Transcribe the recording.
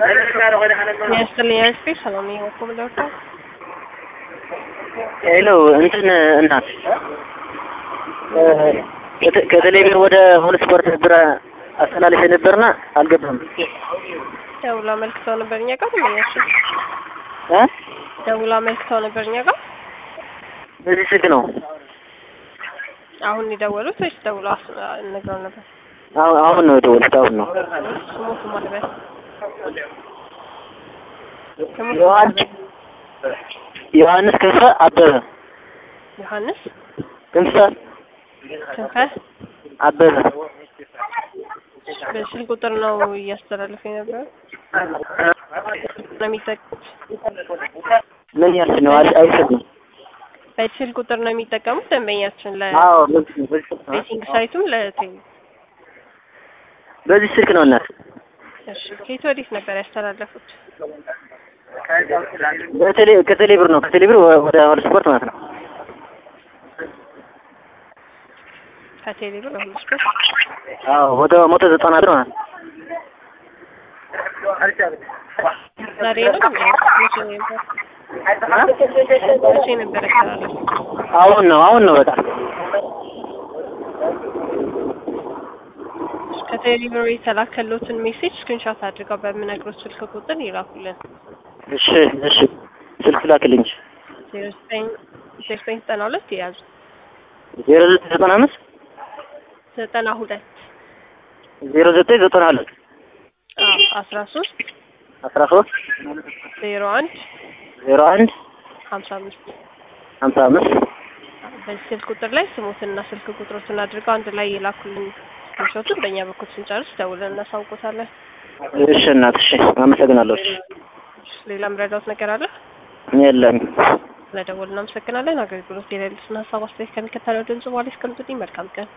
ያስጥልኝ አስፔ ሰላም ነው እኮ ምንድነው ሄሎ እንትን እናት ከቴሌቪዥን ወደ ሆል ስፖርት ብር አስተላልፌ ነበርና አልገባም። ደውላ አመልክተው ነበር እኛ ጋር ተመኛችሁ እ ደውላ አመልክተው ነበር እኛ ጋር በዚህ ስልክ ነው አሁን የደወሉት ወይስ ደውላ ነግረው ነበር? አሁን አሁን ነው የደወልኩት። አሁን ነው ስሞቱ ማለበት ዮሐንስ ዮሐንስ ክንፈ አበበ ዮሐንስ ክንፈ ክንፈ አበበ በስልክ ቁጥር ነው እያስተላለፈ የነበረው ነው የሚጠቀሙት ምን ያልሽ ነው? አይ አይሰጥም። በስልክ ቁጥር ነው የሚጠቀሙት ደንበኛችን አዎ በዚህ በዚህ ስልክ ነው። ለቤቲንግ ሳይቱም ለቴሌ በዚህ ስልክ ነው እናት። እሺ ከየት ወዴት ነበር ያስተላለፉት? በቴሌ ከቴሌ ብር ነው ከቴሌ ብር ወደ ሆል ስፖርት ማለት ነው። ከቴሌ ብር ሁሉ ስፖርት አዎ ወደ መቶ ዘጠና ብር ማለት ነው። ዛሬ ነው መቼ ነበር መቼ ነበር ያስተላለፉት? አሁን ነው አሁን ነው በቃ ከቴሌብር የተላከሉትን ሜሴጅ ስክሪንሾት አድርገው በምነግሮት ስልክ ቁጥር ይላኩልን። እሺ እሺ ስልክ ላክልኝ። ዜሮ ዘጠኝ ዜሮ ዘጠኝ ዘጠና ሁለት የያዙ ዜሮ ዘጠኝ ዘጠና አምስት ዘጠና ሁለት ዜሮ ዘጠኝ ዘጠና ሁለት አስራ ሶስት አስራ ሶስት ዜሮ አንድ ዜሮ አንድ ሀምሳ አምስት ሀምሳ አምስት በዚህ ስልክ ቁጥር ላይ ስሞትና ስልክ ቁጥሮትን አድርገው አንድ ላይ የላኩልን ስክሪንሾቱን በእኛ በኩል ስንጨርስ ደውለን እናሳውቆታለን። እሺ እናት እሺ አመሰግናለሁ። እሺ ሌላ ምረዳውት ነገር አለ? የለም ስለደወልን እናመሰግናለን። አገልግሎት የሌሉትን ሀሳብ አስተያየት ከሚከተለው ድምጽ በኋላ ያስቀምጡልኝ። መልካም ቀን